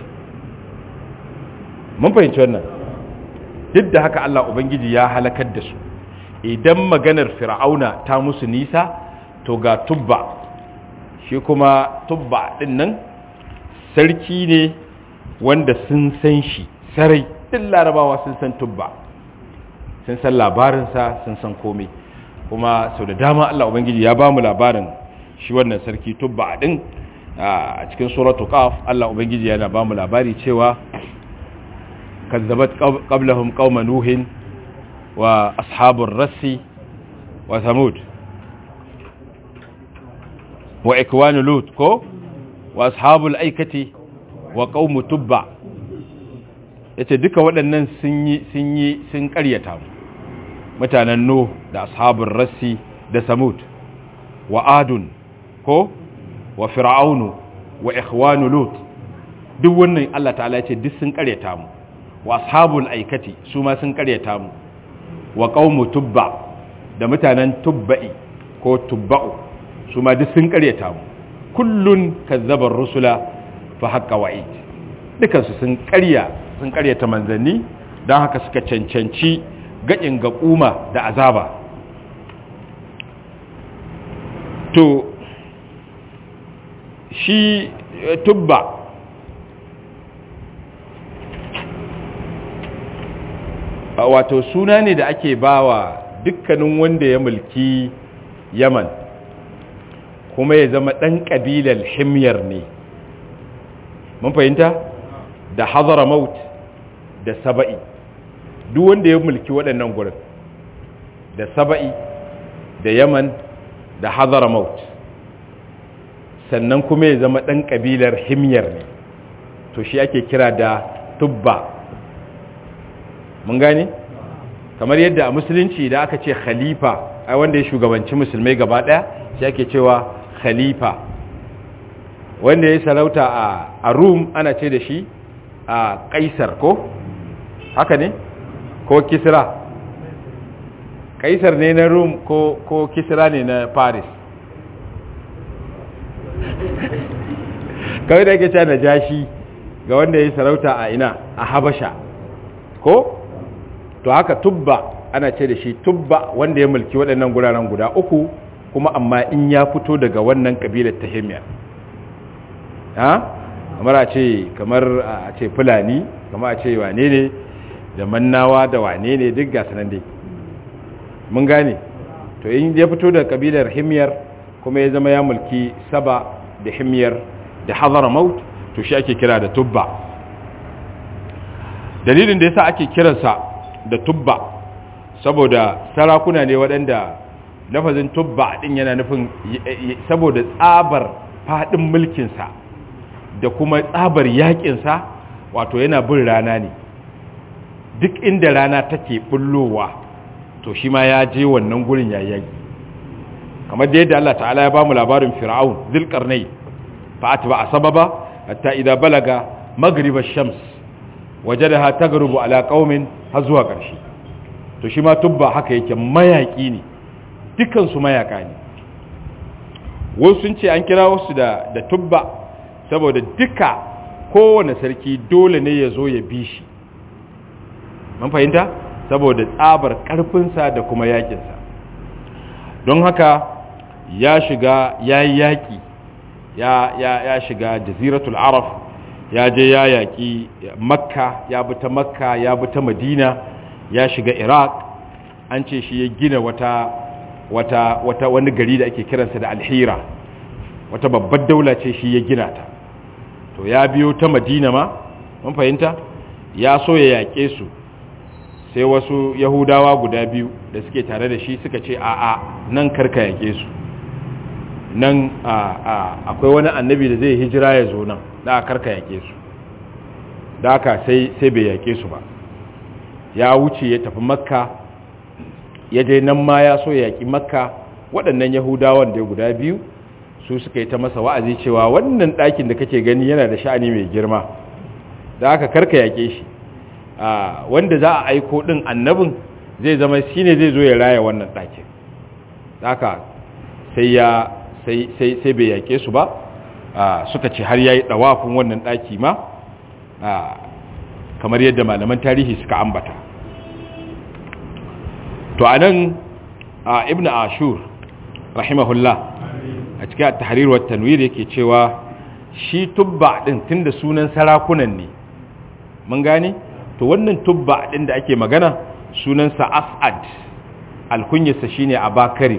mun fahimci wannan duk da haka Allah ubangiji ya halakar da su idan maganar fir'auna ta musu nisa to ga tubba shi kuma tubba din nan sarki ne wanda sun san shi sarai duk larabawa sun san tubba sun san labarinsa sun san komai kuma sau da dama Allah Ubangiji ya ba mu labarin shi wannan sarki tubba din a cikin suratu qaf Allah Ubangiji yana ba mu labari cewa kazzabat qablahum qauma nuhin wa ashabur rassi wa samud wa ikwanu lut ko wa ashabul aikati wa qaumu tubba yace duka waɗannan sun yi sun yi sun ƙaryata mu mutanen Nuh da ashabin rassi da Samud wa Adun ko wa Fir'aunu wa ikhwanu Lut duk wannan Allah ta'ala ce duk sun karyata mu wa ashabul aikati su ma sun karyata mu wa qaumu tubba da mutanen tubba'i ko tubba'u su ma duk sun karyata mu kullun kazzabar rusula fa haqqa wa'id dukansu sun karya sun karyata manzanni don haka suka cancanci gaɗin ga ƙuma da azaba to shi tubba wato suna ne da ake bawa dukkanin wanda ya mulki yaman kuma ya zama ɗan ƙabilar himyar ne mun fahimta da hazara maut da saba'i duk wanda ya mulki waɗannan gurin da saba'i da yaman da hazara maut sannan kuma ya zama ɗan ƙabilar himyar ne to shi ake kira da tubba mun gane kamar yadda a musulunci da aka ce khalifa ai wanda ya shugabanci musulmai gaba ɗaya shi ake cewa khalifa wanda ya sarauta a rum ana ce da shi a kaisar ko haka ne ko kisra kaisar ne na rum ko, ko kisra ne na paris kawai da ake cewa na jashi ga wanda ya sarauta a ina a habasha ko to haka tubba ana ce da shi tubba wanda ya mulki waɗannan guraren guda uku kuma amma in ya fito daga wannan kabilar ta himiyar ha kamar a ce kamar a ce fulani kamar a ce wane ne da mannawa da wane ne duk gasu nan dai mun gane to in ya fito daga kabilar himiyar kuma ya zama ya mulki saba da himiyar da hazara maut to shi ake kira da tubba dalilin da yasa ake kiransa da tubba saboda sarakuna ne waɗanda lafazin tubba din yana nufin saboda tsabar faɗin mulkinsa da kuma tsabar yaƙinsa wato yana bin rana ne duk inda rana take bullowa to shi ma ya je wannan gurin yayi kamar da yadda Allah ta'ala ya bamu labarin fir'aun zulqarnai fa atba sababa hatta idza balaga maghrib ash-shams wajadaha taghrubu ala qaumin har zuwa ƙarshe to shi ma tubba haka yake mayaki ne dukan su mayaka ne wasu sun ce an kira wasu da da tubba saboda duka kowane sarki dole ne ya zo ya bi shi mun fahimta saboda tsabar karfinsa da kuma yakinsa don haka ya shiga ya yi yaƙi ya, ya, ya shiga jaziratul araf ya je ya yaƙi makka ya bi ta makka ya bi ta madina ya shiga iraq an ce shi ya gina wata, wata, wata wani gari da ake kiransa da alhira wata babbar daula ce shi ya gina ta to ya biyo ta madina ma mun fahimta ya so ya yaƙe su sai wasu yahudawa guda biyu da suke tare da shi suka ce a'a nan karka yake su nan akwai wani annabi da zai hijira ya zo nan da karka yake su da aka sai sai bai yake su ba ya wuce ya tafi makka ya je nan ma ya so ya yaki makka waɗannan yahudawan da guda biyu su suka yi ta masa wa'azi cewa wannan ɗakin da kake gani yana da sha'ani mai girma da aka karka yake shi wanda za a aiko din annabin zai zama shi ne zai zo ya raya wannan ɗakin haka sai ya sai bai yake su ba suka ce har ya yi ɗawafin wannan ɗaki ma kamar yadda malaman tarihi suka ambata to a nan ibn ashur rahimahullah a cikin tahrir wa tanwir yake cewa shi tubba din tunda sunan sarakunan ne mun gane to wannan tubba din da ake magana sunansa as'ad alkunyarsa shine abakari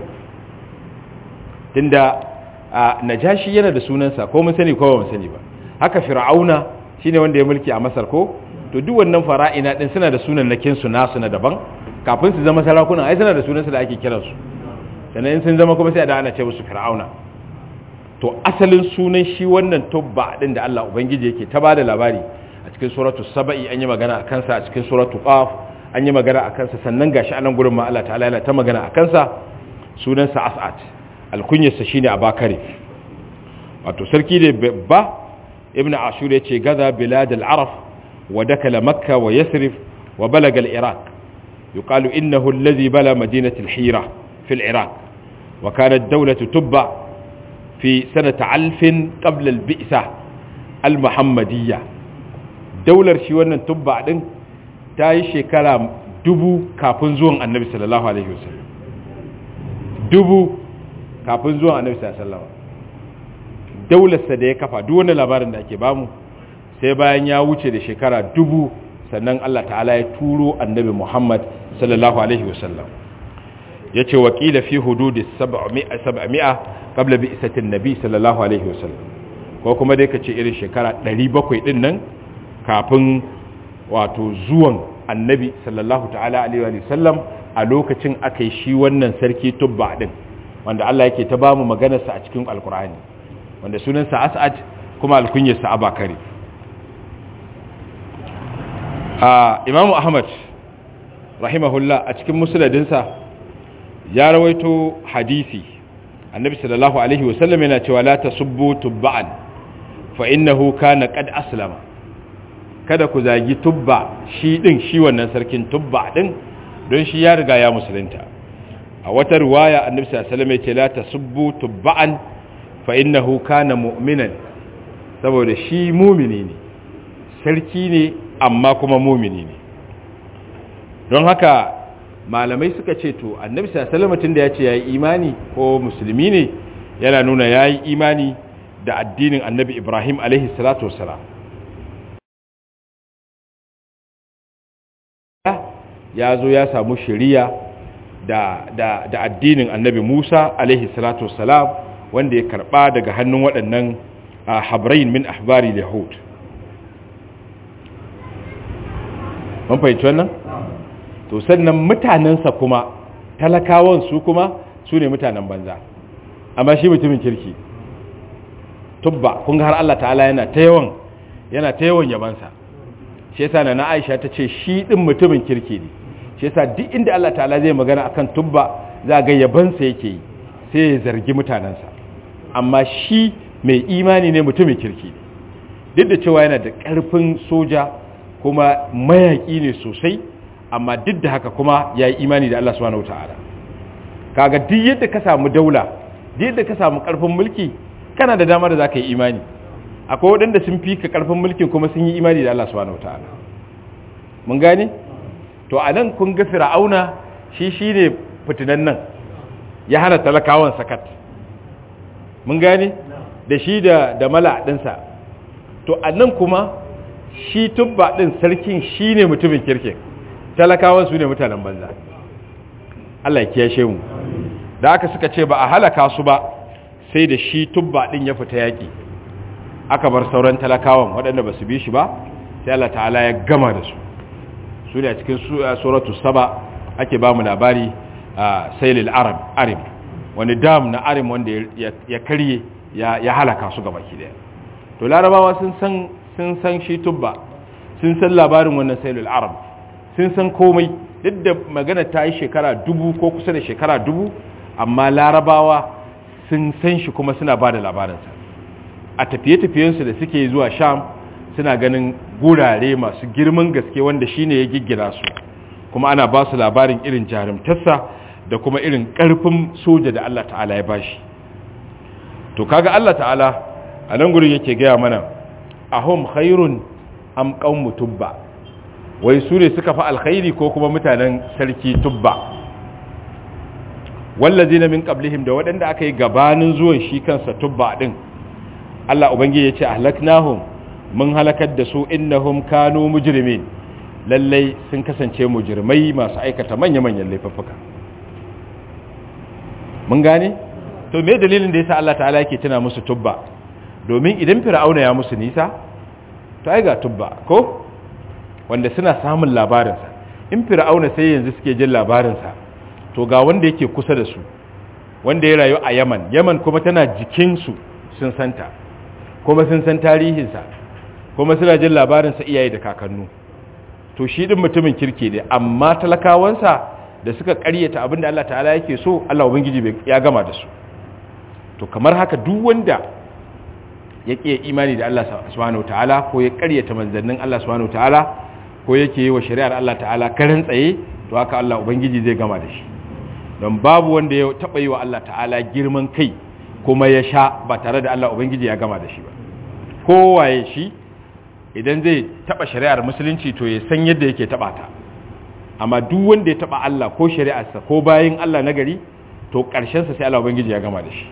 tunda najashi yana da sunansa ko mun sani ko ba mun sani ba haka fir'auna shine wanda ya mulki a masar ko to duk wannan fara'ina din suna da sunan nakin su nasu na daban kafin su zama sarakuna ai suna da sunansa da ake kiransu sannan in sun zama kuma sai da ana ce musu fir'auna to asalin sunan shi wannan tubba din da Allah ubangiji yake ta bada labari a cikin suratu saba'i an yi magana a kansa a cikin suratu qaf an yi magana a kansa sannan gashi anan gurin ma Allah ta'ala yana ta magana a kansa sunansa as'ad alkunyarsa shine abakari wato sarki ne babba ibn ashur ya ce gaza bilad al-araf wa dakala makka wa yasrif wa balaga al-iraq yuqalu innahu alladhi bala madinati al-hira fi al-iraq wa kanat dawlatu tubba fi sanata alfin qabla al-bi'sa al-muhammadiyya daular shi wannan tubba din ta yi shekara dubu kafin zuwan annabi sallallahu alaihi wasallam dubu kafin zuwan annabi sallallahu alaihi wasallam daularsa da ya kafa duk wani labarin da ake bamu sai bayan ya wuce da shekara dubu sannan Allah ta'ala ya turo annabi Muhammad sallallahu alaihi wasallam yace wakila fi hududi 700 700 qabla bi'satin nabi sallallahu alaihi wasallam ko kuma dai kace irin shekara 700 din nan kafin wato zuwan annabi sallallahu ta'ala alaihi wasallam a lokacin aka yi shi wannan sarki tubba din wanda Allah yake ta bamu maganarsa a cikin alkur'ani wanda sunansa as'ad kuma alkunyarsa abakari a imamu ahmad rahimahullah a cikin musuladinsa ya rawaito hadisi annabi sallallahu alaihi wasallam yana cewa la tasubbu tubba'an fa innahu kana qad aslama kada ku zagi tubba shi din shi wannan sarkin tubba din don shi ya riga ya musulunta a wata riwaya annabi sallallahu alaihi wasallam ya ce la tasubbu tubba'an fa innahu kana mu'minan saboda shi mumini ne sarki ne amma kuma mumini ne don haka malamai suka ce to annabi sallallahu alaihi da ya ce yayi imani ko musulmi ne yana nuna yayi imani da addinin annabi Ibrahim alaihi salatu wassalam ya zo ya samu shari'a da, da, da addinin annabi Musa alaihi salatu wassalam wanda ya karba daga hannun waɗannan habrain min ahbari yahud mun fahimci wannan to sannan mutanensa kuma talakawan su kuma su ne mutanen banza amma shi mutumin kirki tubba kun ga har Allah ta'ala yana ta yawan yana ta yawan yabansa shi yasa na Aisha ta ce shi din mutumin kirki ne shi yasa duk inda Allah ta'ala zai magana akan tubba za ga yabansa yake yi sai ya zargi mutanensa amma shi mai imani ne mutumin kirki ne duk da cewa yana da ƙarfin soja kuma mayaƙi ne sosai amma duk da haka kuma ya yi imani da Allah subhanahu wataala kaga duk yadda ka samu daula duk yadda ka samu ƙarfin mulki kana da dama da zaka yi imani akwai waɗanda sun fi ka ƙarfin mulkin kuma sun yi imani da Allah subhanahu wataala mun gane to a nan kun ga fir'auna shi shine fitinan nan ya hana talakawan sakat mun gane da shi da da mala ɗinsa to a nan kuma shi tubba ɗin sarkin shi ne mutumin kirkin talakawan su ne mutanen banza Allah ya kiyashe mu da aka suka ce ba a halaka su ba sai da shi tubba ɗin ya fita yaƙi aka bar sauran talakawan waɗanda ba su bi shi ba sai Allah ta'ala ya gama da su su ne a cikin suratu saba ake ba mu labari a sailil arab arim wani dam na arim wanda ya karye ya halaka su gaba ki daya to larabawa sun san sun san shi tubba sun san labarin wannan sailul arab sun san komai duk da magana ta yi shekara dubu ko kusa da shekara dubu amma larabawa sun san shi kuma suna ba da labarinsa a tafiye-tafiyensu da suke zuwa sham suna ganin gurare masu girman gaske wanda shine ya giggina su kuma ana ba su labarin irin jarumtarsa da kuma irin ƙarfin soja da Allah ta'ala ya bashi to kaga Allah ta'ala a nan gurin yake gaya mana ahum khairun am qaumu tubba wai su ne suka fi alkhairi ko kuma mutanen sarki tubba wallazina min qablihim da waɗanda aka yi gabanin zuwan shi kansa tubba din Allah ubangiji ya ce ahlaknahum mun halakar da su innahum kanu mujrimin lallai sun kasance mujrimai masu aikata manya-manyan laifuffuka mun gane to me dalilin da yasa Allah ta'ala yake tuna musu tubba domin idan fir'auna ya musu nisa to ai ga tubba ko wanda suna samun labarinsa in fir'auna sai yanzu suke jin labarinsa to ga wanda yake kusa da su wanda ya rayu a yaman yaman kuma tana jikinsu sun santa kuma sun san tarihinsa kuma suna jin labarinsa iyaye da kakannu to shi din mutumin kirki ne amma talakawansa da suka karyata abin da Allah ta'ala yake so Allah ubangiji ya gama da su to kamar haka duk wanda ya ƙi imani da Allah subhanahu ta'ala ko ya karyata manzannin Allah subhanahu ta'ala ko yake yi wa shari'ar Allah ta'ala karin tsaye to haka Allah ubangiji zai gama da shi don babu wanda ya taɓa yi wa Allah ta'ala girman kai kuma ya sha ba tare da Allah ubangiji ya gama da shi ba kowaye shi idan zai taɓa shari'ar musulunci to ya san yadda yake taɓa ta amma duk wanda ya taɓa Allah ko shari'arsa ko bayin Allah na gari to ƙarshensa sai Allah ubangiji ya gama da shi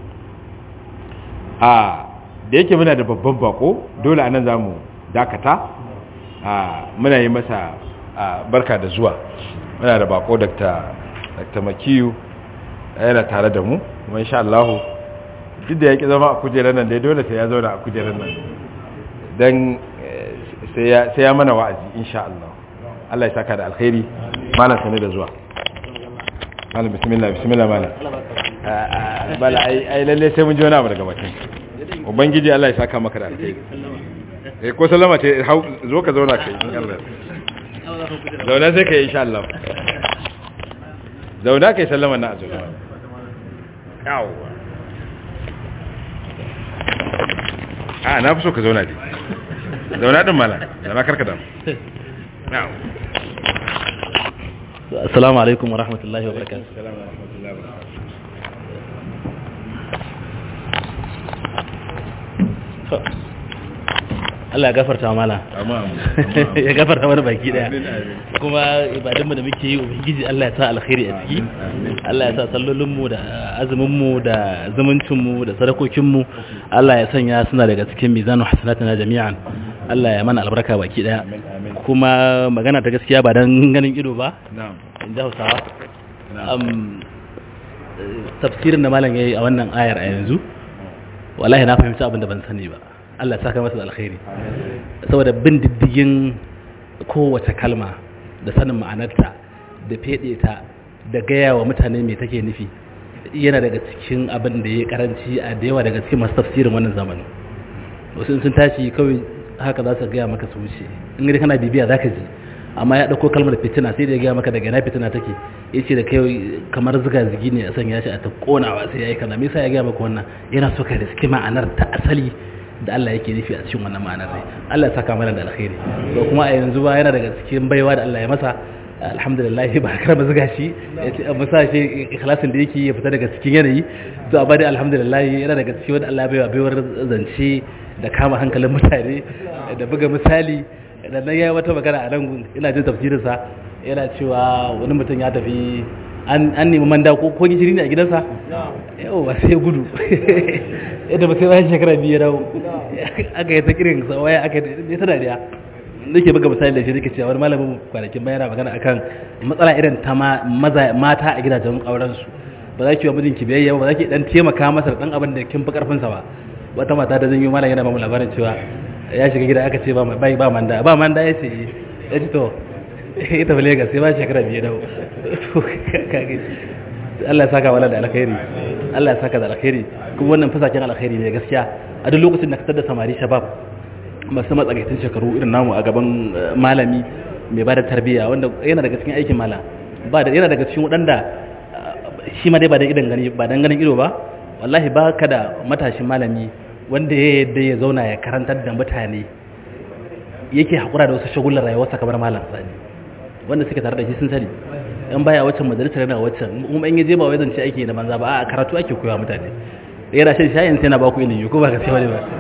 a da yake muna da babban bako dole anan za mu dakata muna yi masa barka da zuwa muna da bako dr makiyu yana tare da mu kuma insha Allah duk da ya ki zama a kujerar nan dai dole sai ya zauna a kujerar nan don sai ya mana wa'azi insha Allah Allah ya saka da alkhairi malam sani da zuwa malam bismillah bismillah malam bala ai lalle sai mun ji wani abu daga bakin ubangiji Allah ya saka maka da alkhairi eh ko sallama ce zo ka zauna kai in Allah zauna sai kai insha Allah zauna kai sallama na azu yawa a na fi so ka zauna dai zauna din mala zauna karka da yawa assalamu alaikum wa rahmatullahi wa barakatuh Allah ya gafarta mala ya gafarta mana baki daya kuma ibadunmu da muke yi ubangiji Allah ya sa alkhairi a ciki Allah ya sa sallolinmu da azuminmu da zumuncinmu da sadakokinmu Allah ya sanya suna daga cikin mizanu hasanatina jami'an Allah ya mana albarka baki daya kuma magana ta gaskiya ba dan ganin ido ba in ji Hausawa tafsirin da malam yayi a wannan ayar a yanzu wallahi na fahimci abin da ban sani ba Allah saka masa da alkhairi saboda bin diddigin kowace kalma da sanin ma'anarta da fede ta da gaya wa mutane me take nufi yana daga cikin abin da ya karanci a da yawa daga cikin masu tafsirin wannan zamanin wasu sun tashi kawai haka za su gaya maka su wuce in gani kana bibiya za ka ji amma ya ɗauko kalmar fitina sai da ya gaya maka daga na fitina take ya ce da kai kamar ziga zigi ne a sanya shi a ta konawa sai ya yi kaza me yasa ya gaya maka wannan yana so ka riski ma'anar ta asali da Allah yake nufi a cikin wannan ma'anar ne Allah ya saka mana da alkhairi to kuma a yanzu ba yana daga cikin baiwa da Allah ya masa alhamdulillah ba karama zuga shi ya ce amma sa shi ikhlasin da yake ya fita daga cikin yanayi to amma dai alhamdulillah yana daga cikin wanda Allah ya baiwa baiwar zance da kama hankalin mutane da buga misali da nan yayi wata magana a nan ina jin tafsirin sa yana cewa wani mutum ya tafi an an nemi manda ko ko gishiri ne a gidansa yau ba sai gudu yadda ba sai bayan shekara biyu ya dawo aka yi ta kirin sa waya aka yi ta dariya nake buga misali da shi nake cewa wani malamin kwanakin bayana magana akan matsala irin ta mata a gidajen auren su ba za ki wa mijinki biyayya ba za ki dan taimaka masa da dan abin da kin fi karfin sa ba wata mata da zan yi malam yana ba mu labarin cewa ya shiga gida aka ce ba bai ba manda ba manda ya ce ya ce to ita ba Lagos sai ba shekara biyu dawo Allah ya saka wala da alkhairi Allah ya saka da alkhairi kuma wannan fasakin alkhairi ne gaskiya a duk lokacin da ka tada samari shabab masu matsakaitun shekaru irin namu a gaban malami mai ba da tarbiyya wanda yana daga cikin aikin mala ba da yana daga cikin waɗanda shi ma dai ba da idan gani ba dan ganin ido ba wallahi ba ka da matashin malami wanda ya yadda ya zauna ya karantar da mutane yake haƙura da wasu shagulan rayuwarsa kamar malam sani wanda suke tare da shi sun sani in baya waccan majalisar yana waccan kuma in yaje ba wai zance aiki da banza ba a karatu ake koya mutane yana shan shayin sai na ba ku ilimi ko ba ka sai wani ba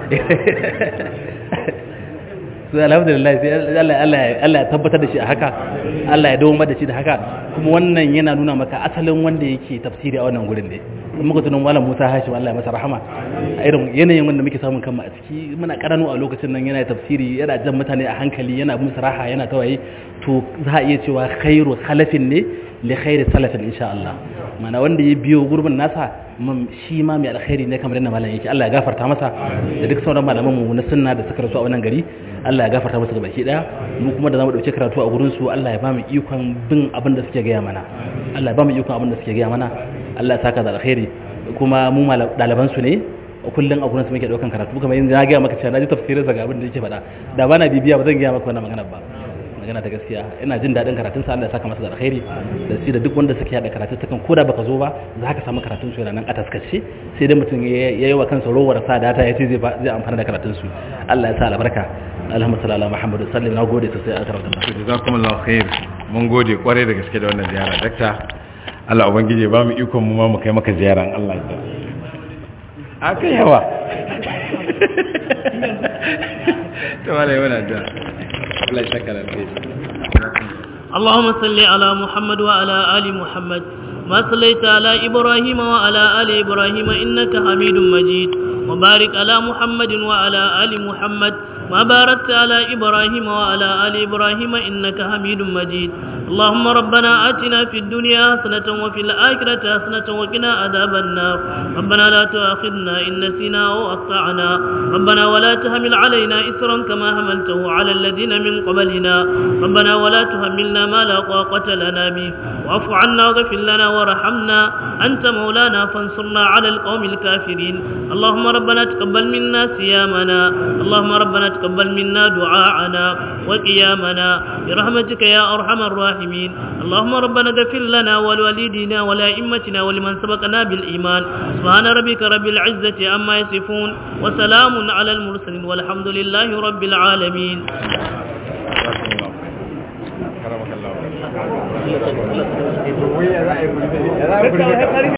sai alhamdulillah sai Allah Allah Allah ya tabbatar da shi a haka Allah ya dawo da shi da haka kuma wannan yana nuna maka asalin wanda yake tafsiri a wannan gurin ne in muka tunan malam Musa Hashim Allah ya masa rahama a irin yanayin wanda muke samun kanmu a ciki muna karanu a lokacin nan yana tafsiri yana jan mutane a hankali yana musu raha yana tawaye to za a iya cewa khairu khalafin ne li khairi salafin insha Allah mana wanda ya biyo gurbin nasa shi ma mai alkhairi ne kamar yadda malam yake Allah ya gafarta masa da duk sauran malaman mu na sunna da suka rasu a wannan gari Allah ya gafarta masa gabaki daya mu kuma da zamu dauke karatu a gurin su Allah ya ba mu ikon bin abin da suke gaya mana Allah ya ba mu ikon abin da suke gaya mana Allah ya saka da alkhairi kuma mu daliban su ne kullun a gurin su muke daukan karatu kamar yanzu na gaya maka cewa na ji tafsirin sa ga abin da yake faɗa da ba na bibiya ba zan gaya maka wannan magana ba magana ta gaskiya ina jin daɗin karatun sa Allah ya saka masa da alkhairi da shi da duk wanda suke hada karatu ta kan koda baka zo ba za ka samu karatun su yana nan a taskace sai dai mutum ya yi wa kansa rowar sa data ya ce zai zai amfana da karatun su Allah ya sa albarka Allahumma salli ala Muhammad sallallahu na gode sosai a karatun sa jazakumullahu khair mun gode kwarai da gaske da wannan ziyara dakta Allah ubangije ba mu ikon mu ma mu kai maka ziyaran Allah ya a kai yawa to wala yana da Allah ya saka اللهم صل على محمد وعلى آل محمد ما صليت على إبراهيم وعلى آل إبراهيم إنك حميد مجيد وبارك على محمد وعلى آل محمد ما باركت على إبراهيم وعلى آل إبراهيم إنك حميد مجيد اللهم ربنا آتنا في الدنيا حسنة وفي الآخرة حسنة وقنا عذاب النار ربنا لا تؤاخذنا إن نسينا أو أخطأنا ربنا ولا تحمل علينا إسرا كما حملته على الذين من قبلنا ربنا ولا تحملنا ما لا طاقة لنا به واعف عنا واغفر لنا وارحمنا أنت مولانا فانصرنا على القوم الكافرين اللهم ربنا تقبل منا صيامنا اللهم ربنا تقبل منا دعاءنا وقيامنا برحمتك يا أرحم الراحمين اللهم ربنا اغفر لنا ولوالدينا ولأئمتنا ولمن سبقنا بالإيمان سبحان ربك رب العزة عما يصفون وسلام على المرسلين والحمد لله رب العالمين كرمك الله